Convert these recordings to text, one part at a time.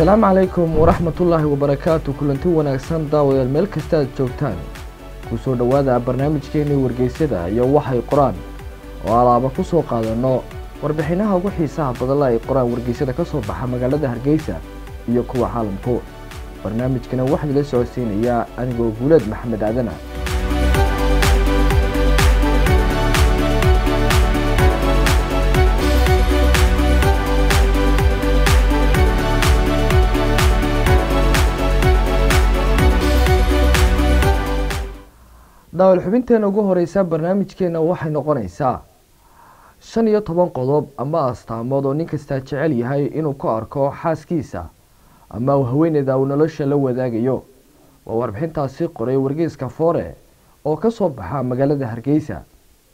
asalaamu calaykum waraxmatullaahi wabarakaatu kulanti wanaagsan daawadayaal meel kasta aad joogtaan kusoo dhowaada barnaamijkeenii wargeysyada iyo waxay qoraan oo alaaba ku soo qaadanno warbixinaha ugu xiisaha badala ay qoraan wargeysyada ka soo baxa magaalada hargeysa iyo kuwa caalamku barnaamijkana waxaa idila socodsiinayaa anigoo guuleed maxamed aadana daawal xubinteena ugu horeysa barnaamijkeena waxay noqonaysaa shan iyo toban qodob ama astaamood oo nin kastaa jecel yahay inuu ku arko xaaskiisa ama uu haweeneyda uu nolosha la wadaagayo waa warbixintaasi qoray wargeyska foore oo ka soo baxa magaalada hargeysa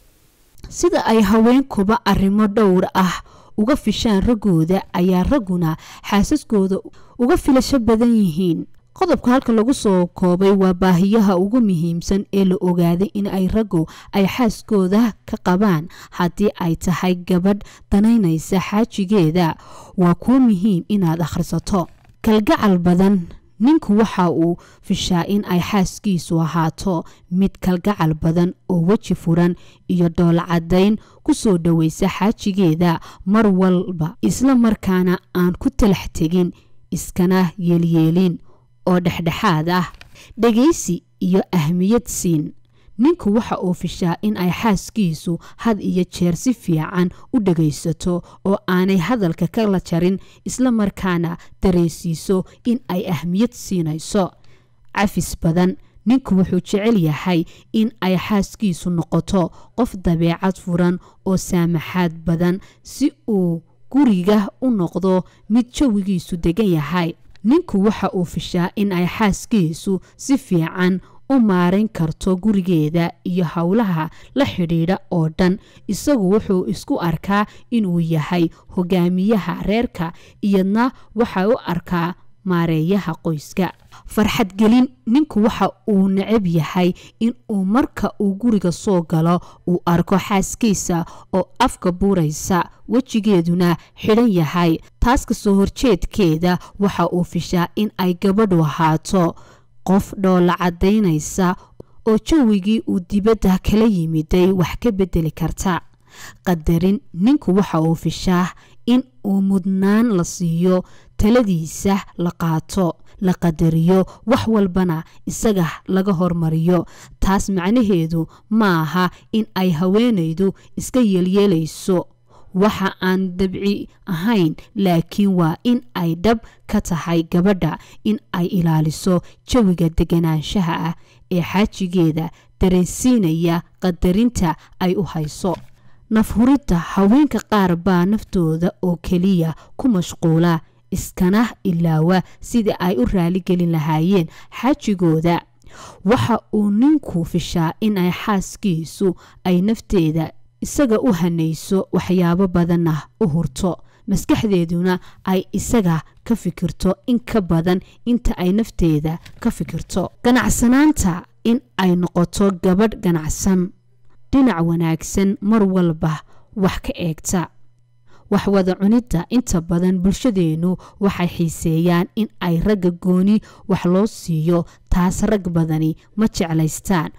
sida ay haweenkuba arrimo dhowr ah uga fishaan raggooda ayaa ragguna xaasaskooda uga filasho badan yihiin qodobka halka lagu soo koobay waa baahiyaha ugu muhiimsan ee la ogaaday in ay raggu ay xaaskooda ka qabaan haddii ay tahay gabadh danaynaysa xaajigeeda waa kuu muhiim inaad akhrisato kalgacal badan ninku waxa uu fishaa in ay xaaskiisu ahaato mid kalgacal badan oo weji furan iyo dhoolcadayn ku soo dhoweysa xaajigeeda mar walba isla markaana aan ku talax tegin iskana yeelyeelin oo dhexdhexaad ah dhegaysi iyo ahmiyad siin ninku waxa uu fishaa in ay xaaskiisu had iyo jeer si fiican u dhagaysato oo aanay hadalka kala jarin isla markaana dareensiiso in ay ahmiyad siinayso cafis badan ninku wuxuu jecel yahay in ay xaaskiisu noqoto qof dabeecad furan oo saamaxaad badan si uu guriga u noqdo mid jawigiisu degan yahay ninku waxa uu fishaa in ay xaaskiisu si fiican u maarayn karto gurigeeda iyo howlaha la xidhiidha oo dhan isagu wuxuu isku arkaa inuu yahay hogaamiyaha reerka iyadna waxa u arkaa maareeyaha qoyska farxadgelin ninku waxa uu necab yahay in uu marka uu guriga soo galo uu arko xaaskiisa oo afka buuraysa wejigeeduna xidhan yahay taas kasoo horjeedkeeda waxa uu fishaa in ay gabadhu ahaato qof dhoola cadaynaysa oo jawigii uu dibadda kala yimiday wax ka bedeli karta qadarin ninku waxa uu fishaa in uu mudnaan la siiyo taladiisa la qaato la qadariyo wax walbana isaga laga hormariyo taas macnaheedu ma aha in ay haweenaydu iska yeelyeelayso waxa aan dabci ahayn laakiin waa in ay dhab ka tahay gabadha in ay ilaaliso jawiga deganaanshaha ah ee xaajigeeda dareensiinaya qadarinta ay u hayso nafhuridda haweenka qaar baa naftooda oo keliya ku mashquula iskana ilaawa sidii ay u raaligelin lahaayeen xaajigooda waxa uu ninku fishaa in ay xaaskiisu ay nafteeda isaga u hanayso waxyaabo badanna u hurto maskaxdeeduna ay isaga ka fikirto in ka badan inta ay nafteeda ka fikirto ganacsanaanta in ay noqoto gabadh ganacsan dhinac wanaagsan mar walba wax ka eegta waxwada cunidda inta badan bulshadeennu waxay xiiseeyaan in ay ragga gooni wax loo siiyo taas rag badani ma jeclaystaan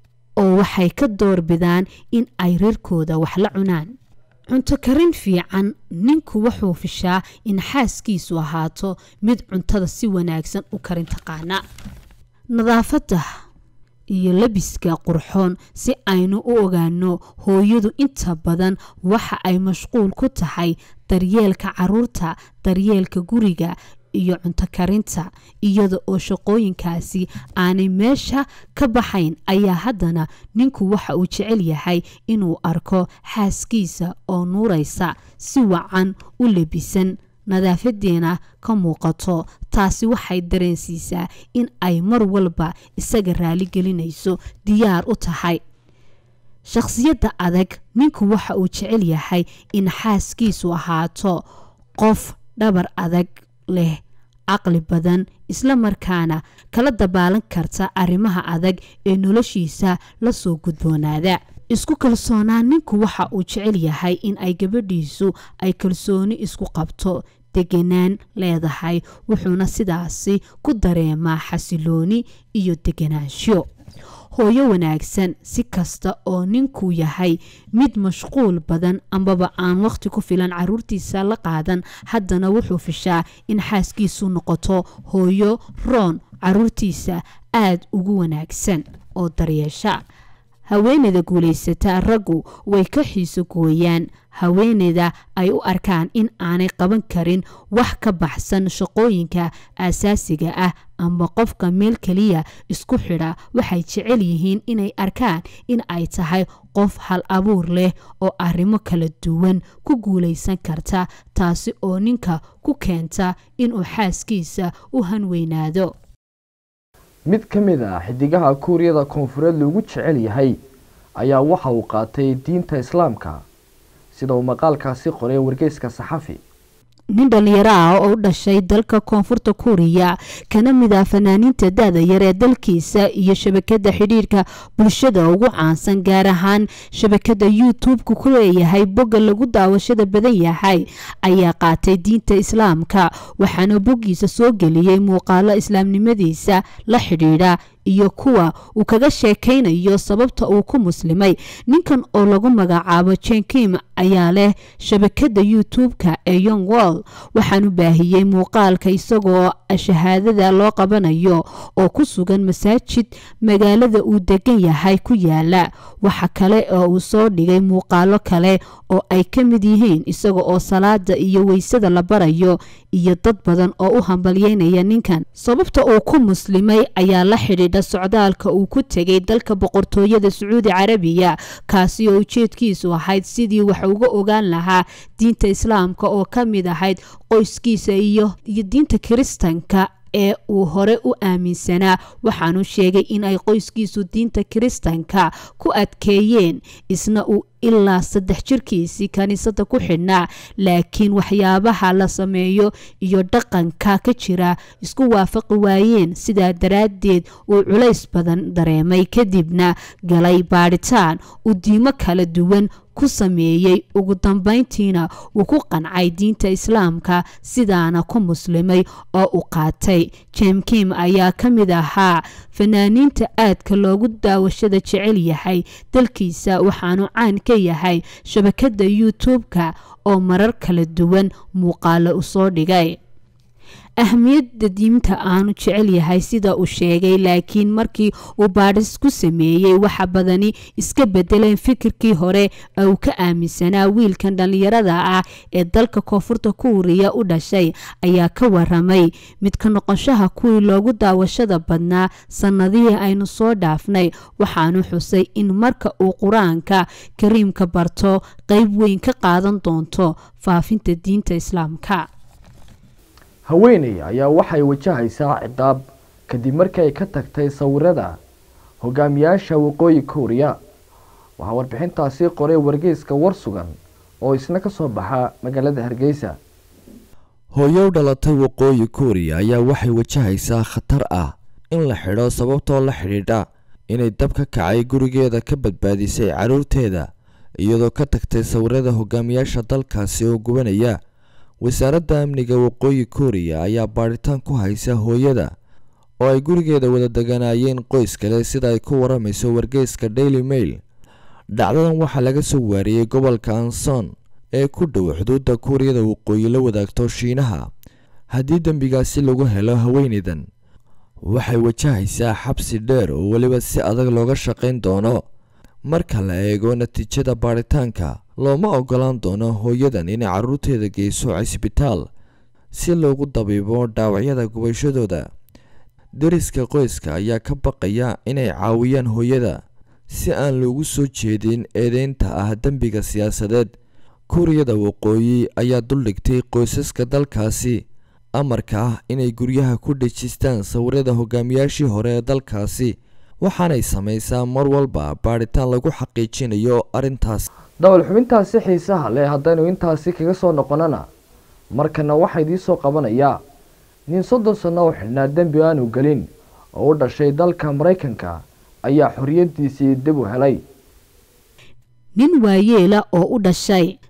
oo waxay ka doorbidaan in ay reerkooda wax la cunaan cunto karin fiican ninku wuxuu fishaa in xaaskiisu ahaato mid cuntada si wanaagsan u karin taqaana nadaafadda iyo labiska qurxoon si aynu u ogaano hooyadu inta badan waxa ay mashquul ku tahay daryeelka caruurta daryeelka guriga iyo cunto karinta iyada oo shaqooyinkaasi aanay meesha ka baxayn ayaa haddana ninku waxa uu jecel yahay inuu arko xaaskiisa oo nuuraysa si wacan u labisan nadaafadeena ka muuqato taasi waxay dareensiisaa in ay mar walba isaga raaligelinayso diyaar u tahay shakhsiyadda adag ninku waxa uu jecel yahay in xaaskiisu ahaato qof dhabar adag leh caqli badan isla markaana kala dabaalan karta arrimaha adag ee noloshiisa lasoo gudboonaada isku kalsoonaan ninku waxa uu jecel yahay in ay gabadhiisu ay kalsooni isku qabto deganaan leedahay wuxuuna sidaasi ku dareemaa xasilooni iyo deganaansho hooyo wanaagsan si kasta oo ninkuu yahay mid mashquul badan ambaba aan waqti ku filan caruurtiisa la qaadan haddana wuxuu fishaa in xaaskiisu noqoto hooyo roon caruurtiisa aada ugu wanaagsan oo daryeesha haweeneyda guulaysata raggu way ka xiiso gooyaan haweeneyda ay u arkaan in aanay qaban karin wax ka baxsan shaqooyinka aasaasiga ah amba qofka meel keliya isku xidha waxay jecel yihiin inay arkaan in ay tahay qof hal abuur leh oo arrimo kala duwan ku guulaysan karta taasi oo ninka ku keenta inuu xaaskiisa u hanweynaado mid ka mid ah xidigaha kuuriyada koonfureed loogu jecel yahay ayaa waxa uu qaatay diinta islaamka sida uu maqaalkaasi qoray wargeyska saxafi nin dhalinyaro ah oo u dhashay dalka koonfurta kuuriya kana mid ah fanaaniinta da-da yar ee dalkiisa iyo shabakada xidhiirka bulshada ugu caansan gaar ahaan shabakada youtube-ka ku leeyahay bogga lagu daawashada badan yahay ayaa qaatay diinta islaamka waxaana boggiisa soo geliyey muuqaalo islaamnimadiisa la xidhiidha iyo kuwa uu kaga sheekaynayo sababta uu ku muslimay ninkan oo lagu magacaabo jenkim ayaa leh shabakada youtube-ka ee young world waxaanu baahiyey muuqaalka isagoo shahaadada loo qabanayo oo ku sugan masaajid magaalada uu degan yahay ku yaala waxa kale oo uu soo dhigay muuqaalo kale oo ay ka mid yihiin isaga oo salaada iyo weysada la barayo iyo dad badan oo u hambalyeynaya ninkan sababta uu ku muslimay ayaa la xidhiidha socdaalka uu ku tegay dalka boqortooyada sacuudi carabiya kaasi oo ujeedkiisu ahayd sidii wax uga ogaan lahaa diinta islaamka oo ka mid ahayd qoyskiisa iyo iyo diinta kiristanka ee uu hore u aaminsanaa waxaanu sheegay in ay qoyskiisu diinta kiristanka ku adkeeyeen isna uu ilaa saddex jirkiisii kaniisada ku xidhnaa laakiin waxyaabaha la sameeyo iyo dhaqanka ka jira isku waafaqi waayeen sidaa daraaddeed uu culays badan dareemay kadibna galay baadhitaan uu diimo kala duwan ku sameeyey ugu dambeyntiina uu ku qancay diinta islaamka sidaana ku muslimay oo u qaatay jemkim ayaa ka mid ahaa fanaaniinta aadka loogu daawashada jecel yahay dalkiisa waxaanu caan ka yahay shabakada youtube-ka oo marar kala duwan muuqaalo u soo dhigay ahmiyadda diinta aanu jecel yahay sida uu sheegay laakiin markii uu baadhis ku sameeyey waxa badani iska bedeleen fikirkii hore ee uu ka aaminsanaa wiilkan dhallinyarada ah ee dalka koonfurta kuuriya u dhashay ayaa ka waramay mid ka noqoshaha kuwii loogu daawashada badnaa sannadihii aynu soo dhaafnay waxaanu xusay in marka uu qur-aanka kariimka barto qeyb weyn ka qaadan doonto faafinta diinta islaamka haweeney ayaa waxay wajahaysaa ciqaab kadib markii ay ka tagtay sawirada hogaamiyaasha waqooyi kuuriya waxaa warbixintaasi qoray wargeyska war sugan oo isna ka soo baxa magaalada hargeysa hooyow dhalatay waqooyi kuuriya ayaa waxay wajahaysaa khatar ah in la xidho sababtoo la xidhiidha inay dab ka kacay gurigeeda ka badbaadisay carruurteeda iyadoo ka tagtay sawirada hogaamiyaasha dalkaasi oo gubanaya wasaaradda amniga waqooyi kuuriya ayaa baadhitaan ku haysa hooyada oo ay gurigeeda wada deganaayeen qoys kale sida ay ku waramayso wargeyska daily mail dhacdadan waxaa laga soo waariyey gobolka anson ee ku dhow xuduudda kuuriyada waqooyi la wadaagto shiinaha haddii dembigaasi lagu helo haweeneydan waxay wajahaysaa xabsi dheer oo weliba si adag looga shaqayn doono marka la eego natiijada baadhitaanka looma ogolaan doono hooyadan inay carruurteeda geyso cisbitaal si loogu dabiibo dhaawacyada gubashadooda deriska qoyska ayaa ka baqaya inay caawiyaan hooyada si aan loogu soo jeedin eedeynta ah dembiga siyaasadeed kuuriyada waqooyi ayaa duldhigtay qoysaska dalkaasi amarka ah inay guryaha ku dhejistaan sawirada hogaamiyaashii hore ee dalkaasi waxaanay samaysaa mar walba baadhitaan lagu xaqiijinayo arrintaas dawal xubintaasi xiisaha leh haddaynu intaasi kaga soo noqonana markana waxaa idiisoo qabanayaa nin soddon sanno oo xidhnaa dembi aanu gelin oo u dhashay dalka maraykanka ayaa xoriyadiisii dib u helay nin waayeela oo u dhashay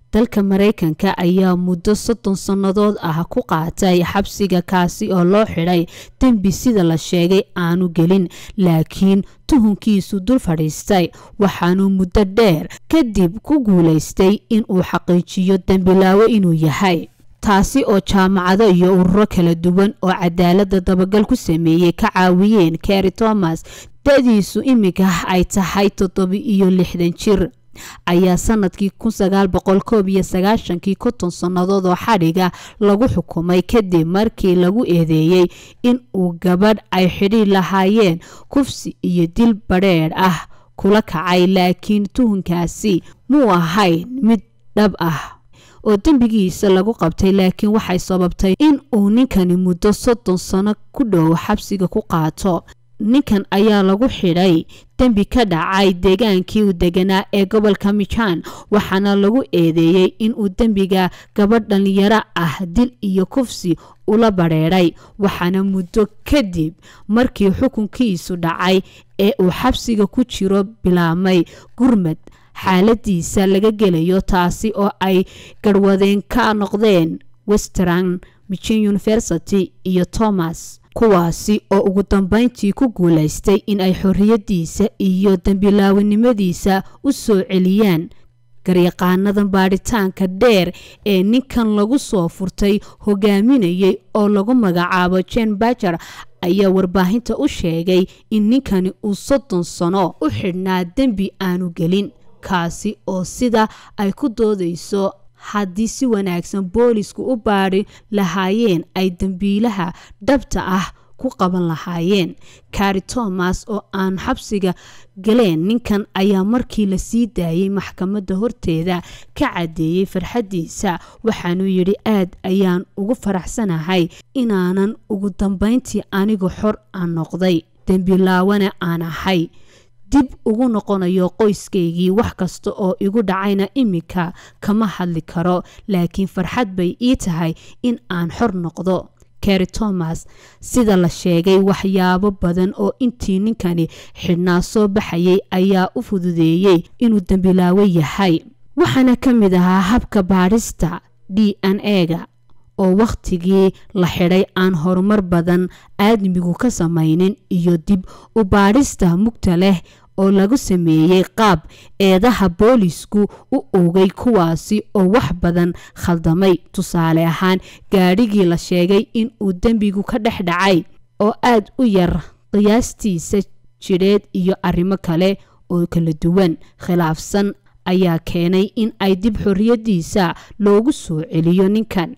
dalka maraykanka ayaa muddo soddon sannadood ah ku qaatay xabsiga kaasi oo loo xidhay dembi sida la sheegay aanu gelin laakiin tuhunkiisu dul fadhiistay waxaanuu muddo dheer kadib ku guulaystay inuu xaqiijiyo dembilaawo inuu yahay taasi oo jaamacado iyo ururo kala duwan oo cadaaladda dabagal ku sameeyey ka caawiyeen keri thomas da-diisu iminka ay tahay toddoba-iyo lixdan jir ayaa sanadkii kun sagaal boqol koob iyo sagaashankii konton sannadood oo xadhiga lagu xukumay kadib markii lagu eedeeyey in uu gabadh ay xidhiir lahaayeen kufsi iyo dil badheedh ah kula kacay laakiin tuhunkaasi muu ahayn mid dhab ah oo dembigiisa lagu qabtay laakiin waxay sababtay in uu ninkani muddo soddon sano ku dhow xabsiga ku qaato ninkan ayaa lagu xidhay dembi ka dhacay deegaankii uu deganaa ee gobolka mijan waxaana lagu eedeeyey inuu dembiga gabadh dhalinyaro ah dil iyo kufsi ula badheedhay waxaana muddo kadib markii xukunkiisu dhacay ee uu xabsiga ku jiro bilaabmay gurmad xaaladiisa laga gelayo taasi oo ay garwadeen ka noqdeen western michin university iyo thomas kuwaasi oo ugu dambeyntii ku guulaystay in ay xorriyadiisa iyo dembilaawanimadiisa u soo celiyaan garyaqaanadan baadhitaanka dheer ee ninkan lagu soo furtay hogaaminayay oo lagu magacaabo jen bajer ayaa warbaahinta u sheegay in ninkani uu soddon sano u xidhnaa dembi aanu gelin kaasi oo sida ay ku doodayso haddii si wanaagsan boolisku u baadhi lahaayeen ay dembiilaha dhabta ah ku qaban lahaayeen kari thomas oo aan xabsiga galeen ninkan ayaa markii la sii daayey maxkamadda horteeda ka caddeeyey farxaddiisa waxaanuu yidhi aad ayaan ugu faraxsanahay inaanan ugu dambeyntii anigu xor aan noqday dembilaawana aan ahay dib ugu noqonayo qoyskaygii wax kasta oo igu dhacayna iminka kama hadli karo laakiin farxad bay ii tahay in aan xor noqdo keri thomas sida la sheegay waxyaabo badan oo intii ninkani xidhnaa soo baxayay ayaa u fududeeyey inuu dembilaawo yahay waxaana ka mid ahaa habka baadhista d n e-ga oo wakhtigii la xidhay aan horumar badan aadmigu ka samaynin iyo dib u baadhista mugta leh oo lagu sameeyey qaab eedaha boolisku u oogay kuwaasi oo wax badan khaldamay tusaale ahaan gaadhigii la sheegay in uu dembigu ka dhex dhacay oo aad u yar qiyaastiisa jidheed iyo arrimo kale oo kala duwan khilaafsan ayaa keenay in ay dib xorriyadiisa loogu soo celiyo ninkan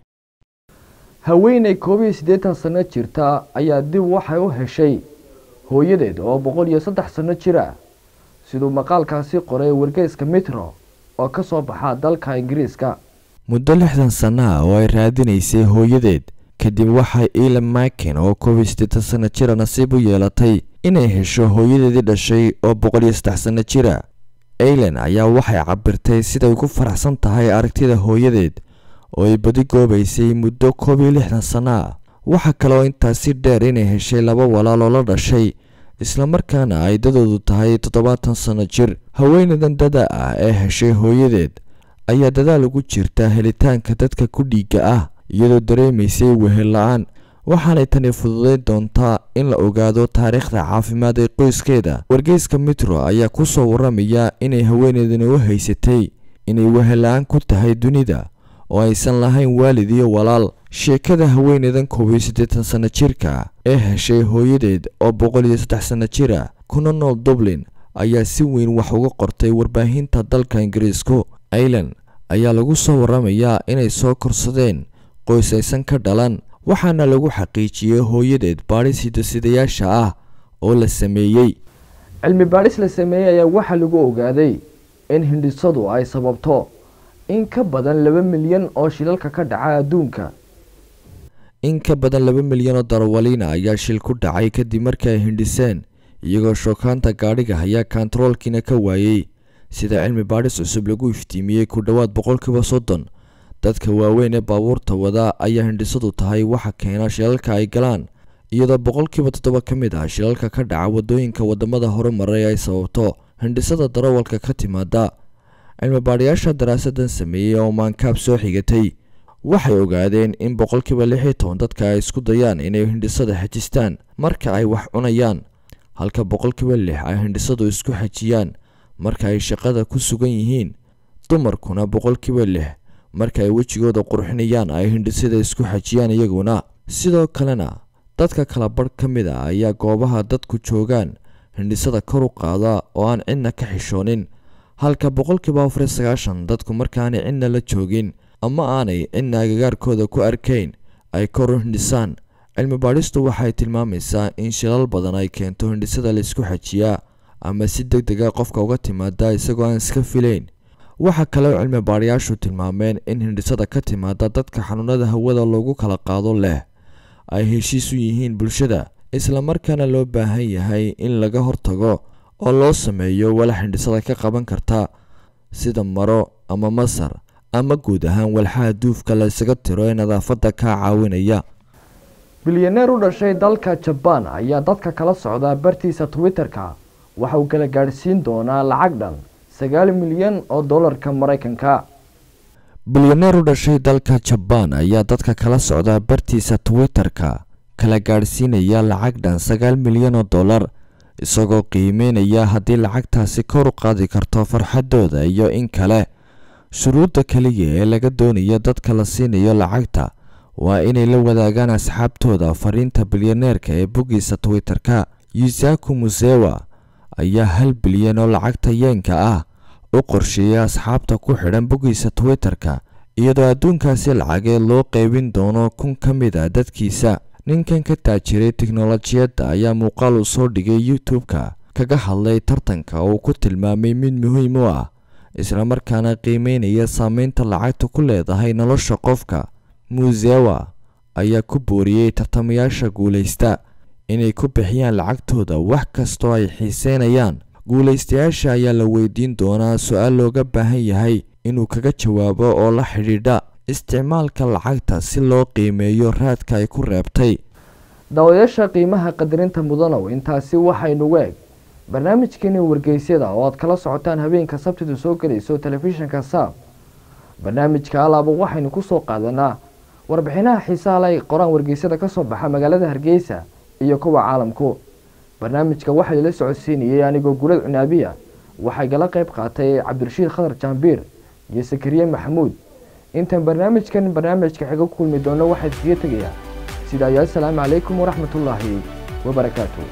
haweeney koob iyo siddeetan sano jirta ayaa dib waxay u heshay hooyadeed oo boqol iyo saddex sano jira siduu maqaalkaasi qoray wargeyska mitro oo ka soo baxa dalka ingiriiska muddo lixdan sanno ah oo ay raadinaysay hooyadeed kadib waxay ilan makin oo koob iyo siddeetan sanno jira nasiib u yeelatay inay hesho hooyadeedii dhashay oo boqol iyo saddex sanno jira ailan ayaa waxay cabirtay siday ugu faraxsan tahay aragtida hooyadeed oo ay badi goobaysay muddo koob iyo lixdan sanno ah waxaa kaloo intaasi dheer inay heshay laba walaal oo la dhashay islamarkaana ay dadoodu tahay toddobaatan sanno jir haweeneydan dada ah ee heshay hooyadeed ayaa dadaal ugu jirta helitaanka dadka ku dhiigga ah iyadoo dareemaysay wehel la-aan waxaanay tani fududayn doontaa in la ogaado taariikhda caafimaad ee qoyskeeda wargeyska mitro ayaa ku soo waramaya inay haweeneydani u haysatay inay wehel la-aan ku tahay dunida oo aysan lahayn waalid iyo walaal sheekada haweeneydan koob iyo siddeetan sanno jirka ee heshay hooyadeed oo boqol iyo saddex sanno jira kuna nool dublin ayaa si weyn wax uga qortay warbaahinta dalka ingiriisku ailan ayaa lagu soo waramayaa inay soo korsadeen qoys aysan ka dhalan waxaana lagu xaqiijiyey hooyadeed baadhis hidasidayaasha ah oo la sameeyey cilmi baadhis la sameeyey ayaa waxaa lagu ogaaday in hindhisadu ay sababto in ka badan laba milyan oo shilalka ka dhaca adduunka in ka badan laba milyan oo darawaliina ayaa shil ku dhacay kadib markii ay hindhiseen iyagoo shookaanta gaadhiga ayaa kontaroolkiina ka waayey sida cilmi baadhis cusub lagu iftiimiyey ku dhowaad boqolkiiba soddon dadka waaweyn ee baabuurta wada ayaa hindhisadu tahay waxa keena shilalka ay galaan iyadoo boqolkiiba toddoba ka mid ah shilalka ka dhaca waddooyinka waddamada horumaray ay sababto hindhisada darawalka ka timaada cilmibaadhayaasha daraasadan sameeyey oo maankaab soo xigatay waxay ogaadeen in boqolkiiba lix iyo toban dadka ay isku dayaan inay hindhisada xajistaan marka ay wax cunayaan halka boqolkiiba lix ay hindhisadu isku xajiyaan marka ay shaqada ku sugan yihiin dumarkuna boqolkiiba lix marka ay wejigooda qurxinayaan ay hindhisada isku xajiyaan iyaguna sidoo kalena dadka kala badh ka mid a ayaa goobaha dadku joogaan hindhisada kor u qaada oo aan cidna ka xishoonin halka boqolkiiba afar iyo sagaashan dadku markaanay cidna la joogin ama aanay cidna agagaarkooda ku arkayn ay kor u hindhisaan cilmi baadhistu waxay tilmaamaysaa in shilal badan ay keento hindhisada laysku xajiyaa ama si deg dega qofka uga timaada isagoo aan iska filayn waxaa kaleo cilmi baadhayaashu tilmaameen in hindhisada ka timaada dadka xanuunada hawada loogu kala qaado leh ay heshiis u yihiin bulshada islamarkaana loo baahan yahay in laga hortago oo loo sameeyo walax hindhisada ka qaban karta sida maro ama masar ama guud ahaan walxaha duufka la ysaga tiro ee nadaafadda kaa caawinaya bilyaneer u dhashay dalka jabaan ayaa dadka kala socda bartiisa twitter-ka waxa uu kala gaadhsiin doonaa lacag dhan sagaal milyan oo dollarka maraykanka bilyaneer u dhashay dalka jabaan ayaa dadka kala socda bartiisa twitter-ka kala gaadhsiinaya lacag dhan sagaal milyan oo dollar isagoo qiimeynaya haddii lacagtaasi kor u qaadi karto farxadooda iyo in kale shuruudda keliya ee laga doonayo dadka la siinayo lacagta waa inay la wadaagaan asxaabtooda fariinta bilyaneerka ee boggiisa twitter-ka yusaku musewa ayaa hal bilyan oo lacagta yeenka ah u qorsheeyay asxaabta ku xidhan boggiisa twitter-ka iyadoo adduunkaasi lacageed loo qeybin doono kun ka mid a dadkiisa ninkan ka taajiray tiknolojiyadda ayaa muuqaal uu soo dhigay youtube-ka kaga hadlay tartanka oo uu ku tilmaamay mid muhiim u ah islamarkaana qiimeynaya saameynta lacagta ku leedahay nolosha qofka musewa ayaa ku booriyey tartamayaasha guulaysta inay ku bixiyaan lacagtooda wax kastoo ay xiiseynayaan guulaystayaasha ayaa la weydiin doonaa su-aal looga baahan yahay inuu kaga jawaabo oo la xidhiidha isticmaalka lacagta si loo qiimeeyo raadka ay ku reebtay daawadayaasha qiimaha qadarinta mudanow intaasi waxaynugu eg barnaamijkeeni wargeysyada oo aad kala socotaan habeenka sabtidu soo gelayso telefishinka saab barnaamijka alaaba waxaynu kusoo qaadanaa warbixinaha xiisaha lay qoraan wargeysyada kasoo baxa magaalada hargeysa iyo kuwa caalamku barnaamijka waxaa lala socodsiinayay anigoo gulad cunaabiya waxay gala qeyb qaatay cabdirashiid khadar jaambiir iyo sakariye maxamuud intaan barnaamijkan barnaamijka xiga ku kulmi doono waxaa iskaga tegayaa sida ayaa asalaamu calaykum waraxmatullaahi wabarakaatu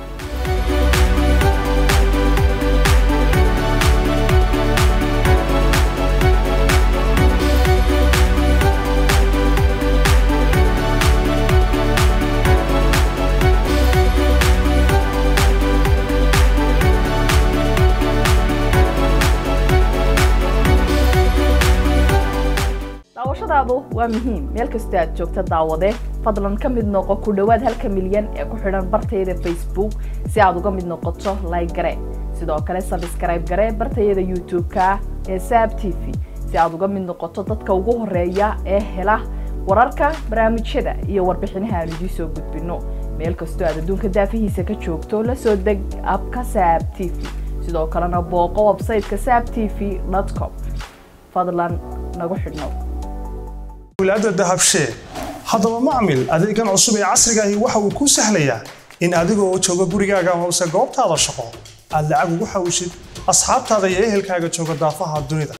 daawashadaadu waa muhiim meel kastoo aad joogta daawade fadlan ka mid noqo ku dhowaad halka milyan ee ku xidhan bartayada facebook si aad uga mid noqoto like gare sidoo kale sabskrayb gare bartayada youtube-ka ee saab t v si aad uga mid noqoto dadka ugu horeeya ee hela wararka barnaamijyada iyo warbixinaha aan idiin soo gudbino meel kastoo aad adduunka daafihiisa ka joogto la soo deg abka saab t v sidoo kalena booqo websayteka saab t v com fadlan nagu xidhnow wilaada dahabshee haddaba macmil adeegan cusub ee casrigaahi waxa uu kuu sahlayaa in adigoo jooga gurigaaga hoose goobtaada shaqo aad lacag ugu xawshid asxaabtaada iyo ehelkaaga jooga daafaha dunida